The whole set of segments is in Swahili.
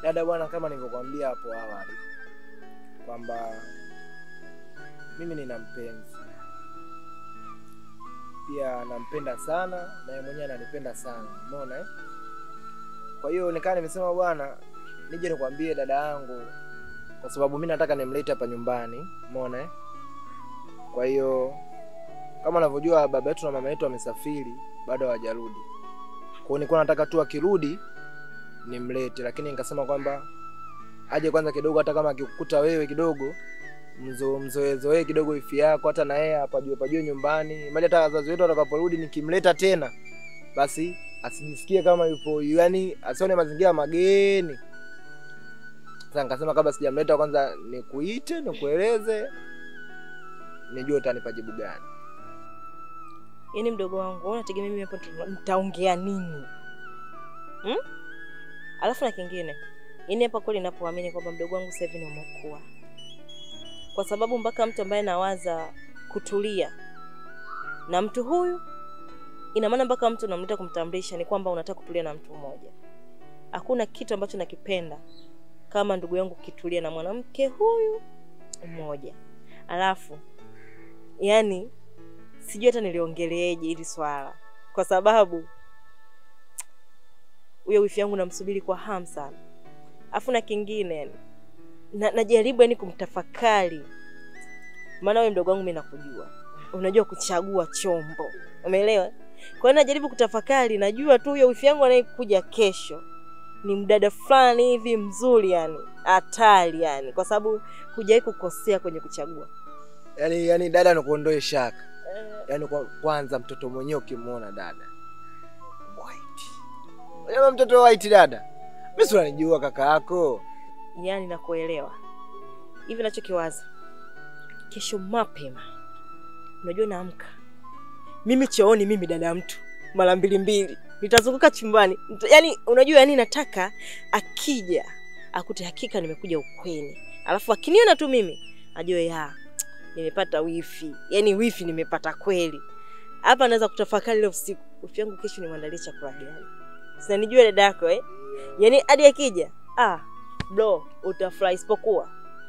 Dada bwana, kama nilivyokuambia hapo awali kwamba mimi nina mpenzi pia, nampenda sana na yeye mwenyewe ananipenda sana, umeona eh? Kwa hiyo nikaa nimesema bwana, nije nikwambie dada yangu, kwa sababu mimi nataka nimlete hapa nyumbani, umeona eh? Kwa hiyo kama unavyojua baba yetu na mama yetu wamesafiri, bado hawajarudi. Kwa hiyo nilikuwa nataka tu akirudi nimlete, lakini nikasema kwamba aje kwanza kidogo, hata kama akikukuta wewe kidogo mzo mzoezoee kidogo ifi yako, hata na yeye apajue pajue nyumbani, mali hata wazazi wetu watakaporudi, nikimleta tena basi asijisikie kama yupo, yani asione mazingira mageni. Sasa nikasema kabla sijamleta, kwanza nikuite, nikueleze, nijue utanipa jibu gani. Yaani mdogo wangu, wewe unategemea mimi hapo nita- nitaongea nini? Hmm? Alafu na kingine, yaani hapa kweli ninapoamini kwamba mdogo wangu sasa hivi ni umekuwa. Kwa sababu mpaka mtu ambaye nawaza kutulia na mtu huyu ina maana mpaka mtu unamleta kumtambulisha ni kwamba unataka kutulia na mtu mmoja. Hakuna kitu ambacho nakipenda kama ndugu yangu kitulia na mwanamke huyu mmoja. Alafu yani sijui hata niliongeleeje hili swala, kwa sababu huyo wifi yangu namsubiri kwa hamu sana. Afu na kingine yani, na, najaribu yani kumtafakari, maana wewe mdogo wangu mimi nakujua, unajua kuchagua chombo, umeelewa? Kwa hiyo najaribu kutafakari, najua tu huyo wifi yangu anayekuja kesho ni mdada fulani hivi mzuri, yani hatari, yani kwa sababu hujawahi kukosea kwenye kuchagua. Yani, yani dada, nikuondoe shaka. Yani kwa, kwanza mtoto mwenyewe ukimwona dada white, unajua mtoto white dada, mimi si unanijua kaka yako. yani nakuelewa hivi nachokiwaza kesho mapema unajua naamka mimi chooni mimi dada ya mtu mara mbili mbili nitazunguka chumbani Nita- yani unajua yani nataka akija akute hakika nimekuja ukweni alafu akiniona tu mimi ajue ya nimepata wifi yani wifi nimepata kweli hapa naweza kutafakari leo usiku wifi yangu kesho nimwandalie chakula gani sinanijua dada yako eh? yani hadi akija ah, bro utafurahi isipokuwa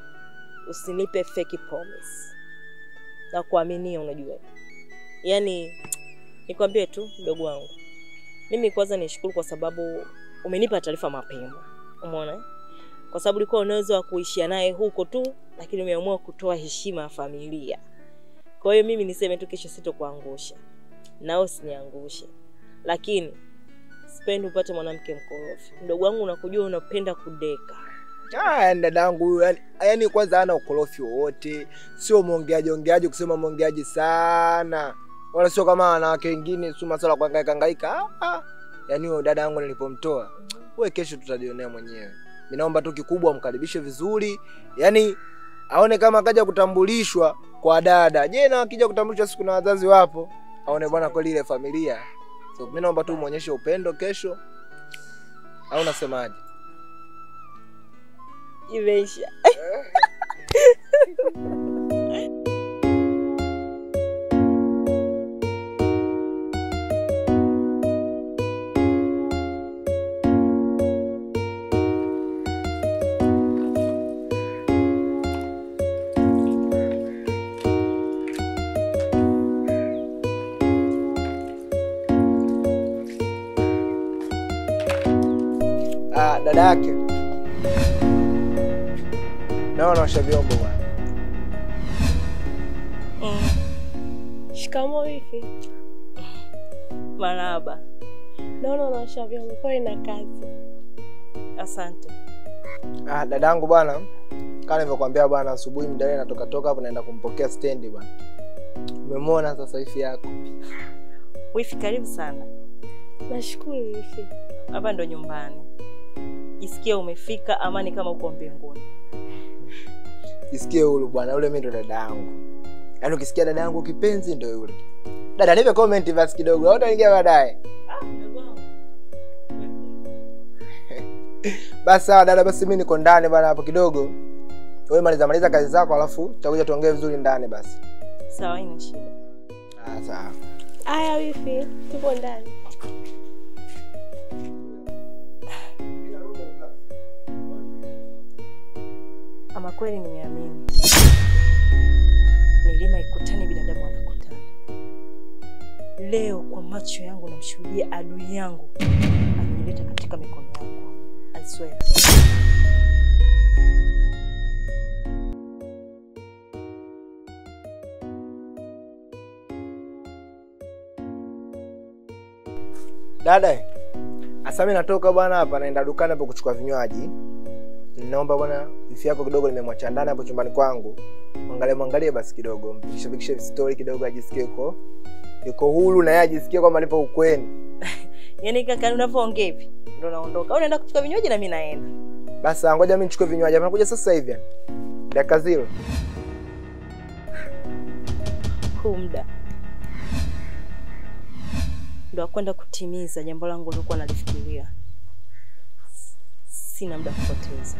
usinipe fake promise na kuaminia unajua yaani nikwambie tu mdogo wangu mimi kwanza nishukuru kwa sababu umenipa taarifa mapema umeona eh? kwa sababu ulikuwa unaweza wa kuishia naye huko tu lakini umeamua kutoa heshima ya familia kwa hiyo mimi niseme tu kesho sitokuangusha nao usiniangushe lakini sipendi upate mwanamke mkorofi mdogo wangu unakujua unapenda kudeka Ah, yani dadangu huyu yani, yani kwanza hana ukorofi wowote, sio mwongeaji ongeaji kusema mwongeaji sana, wala sio kama wanawake wengine, sio masuala ya kuhangaika hangaika. Ah, ah. Yani huyo dada yangu nilipomtoa, wewe kesho tutajionea mwenyewe. Mimi naomba tu kikubwa umkaribishe vizuri, yani aone kama akaja kutambulishwa kwa dada. Je, na akija kutambulishwa siku na wazazi wapo, aone bwana kweli ile familia. So mimi naomba tu muonyeshe upendo kesho, au unasemaje? imeisha Ah, dada yake naona naosha vyombo bwana. Shikamo wifi. maraba Naona unaosha vyombo, pole na kazi. asante Ah, dadangu bwana, kama nilivyokuambia bwana, asubuhi mdada natoka toka hapo naenda kumpokea stendi bwana. Umemwona sasa hivi yako. wifi karibu sana Nashukuru wifi. hapa ndo nyumbani jisikia umefika amani kama uko mbinguni Jisikie huru bwana, yule mimi ndo dada yangu. Yaani ukisikia dada yangu kipenzi ndo yule. Dada, nipe comment basi kidogo, au utaingia baadaye. Basi sawa dada, basi mimi niko ndani bwana hapo kidogo. Wewe maliza maliza kazi zako alafu tutakuja tuongee vizuri ndani basi. sawa ina shida Ah, sawa. Aya wifi, tupo ndani. kweli nimeamini. Milima ikutani, binadamu anakutana. Leo kwa macho yangu namshuhudia adui yangu amenileta katika mikono yangu. I swear. Dada, asa mimi natoka bwana hapa naenda dukani hapo kuchukua vinywaji. Naomba bwana wifi yako kidogo nimemwacha ndani hapo chumbani kwangu. Mwangalie mwangalie basi kidogo, mpishe pikishe story kidogo ajisikie uko yuko huru na yeye ajisikie kwamba nipo ukweni. Yaani kaka, unavyoongea hivi ndo naondoka. Au unaenda kuchukua vinywaji na mimi naenda. Basi ngoja mimi nichukue vinywaji. Hapa nakuja sasa hivi. yani. Dakika zero. Huu muda ndo akwenda kutimiza jambo langu lilokuwa nalifikiria. Sina muda kupoteza.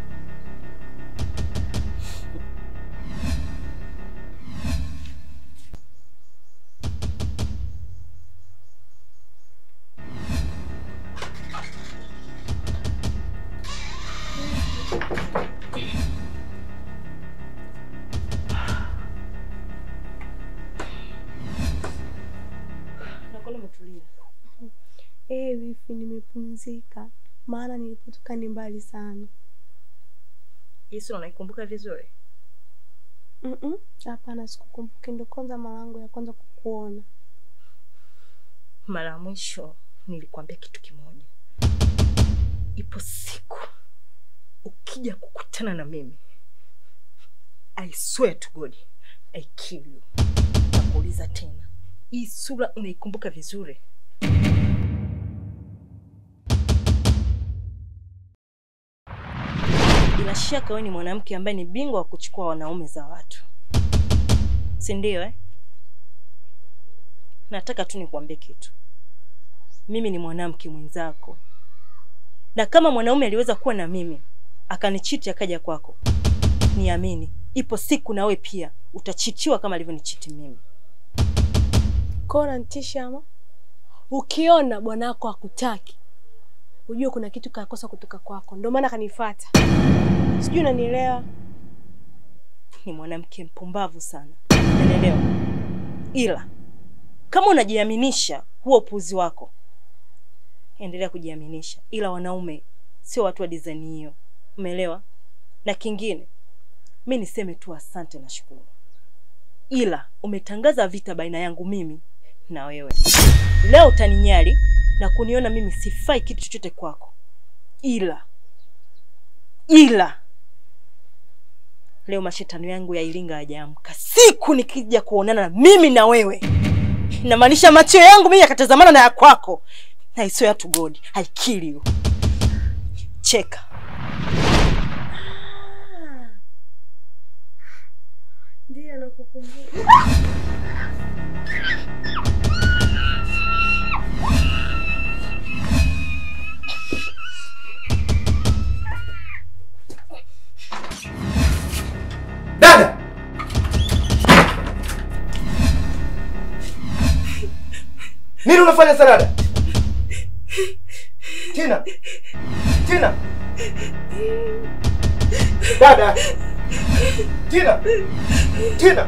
Nakuona umetulia. Eh, wifi, nimepumzika maana nilipotoka ni mbali sana. Yesu unaikumbuka vizuri? Mm-mm, Hapana, sikukumbuki, ndo kwanza mara yangu ya kwanza kukuona. Mara ya mwisho nilikwambia kitu kimoja, ipo siku ukija kukutana na mimi, I swear to God I kill you. Nakuuliza tena, hii sura unaikumbuka vizuri? Bila shaka wewe ni mwanamke ambaye ni bingwa wa kuchukua wanaume za watu, si ndio eh? Nataka tu nikwambie kitu. Mimi ni mwanamke mwenzako, na kama mwanaume aliweza kuwa na mimi akanichiti akaja kwako, niamini, ipo siku nawe pia utachitiwa kama alivyonichiti mimi. Kwa hiyo unanitisha ama? Ukiona bwana wako hakutaki, ujue kuna kitu kakosa kutoka kwako, ndio maana kanifuata. Sijui unanielewa? Ni mwanamke mpumbavu sana, unaelewa? Ila kama unajiaminisha huo upuzi wako, endelea kujiaminisha, ila wanaume sio watu wa design hiyo, umeelewa? Na kingine, mi niseme tu asante na shukuru, ila umetangaza vita baina yangu mimi na wewe. Leo utaninyali na kuniona mimi sifai kitu chochote kwako, ila ila leo mashetani yangu ya Iringa hajaamka. Siku nikija kuonana na mimi na wewe, inamaanisha macho yangu mimi yakatazamana na ya kwako, I swear to God I kill you. Cheka. Ndio nakukumbuka. Dada! Nini unafanya salada? Tina. Tina. Dada. Tina. Tina.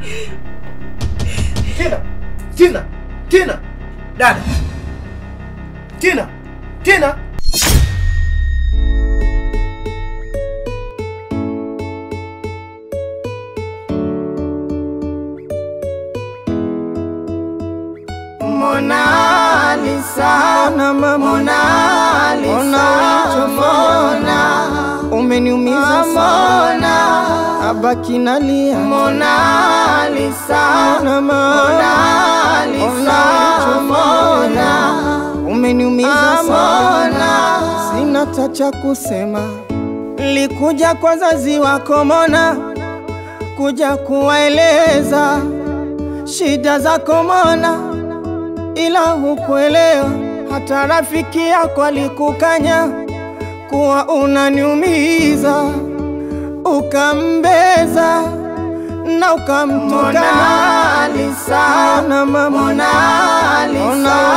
Tina. Tina. Tina. Dada. Tina. Tina. Mona Lisa, Mona Lisa, Mona umeniumiza sana, abaki nalia. Mona Lisa, Mona Lisa, Mona umeniumiza sana, sina tacha kusema. Likuja kwa wazazi wako Mona, kuja kuwaeleza shida zako Mona ila hukuelewa, hata rafiki yako alikukanya kuwa unaniumiza, ukambeza na ukamtukana. Mona Lisa, Mona Lisa,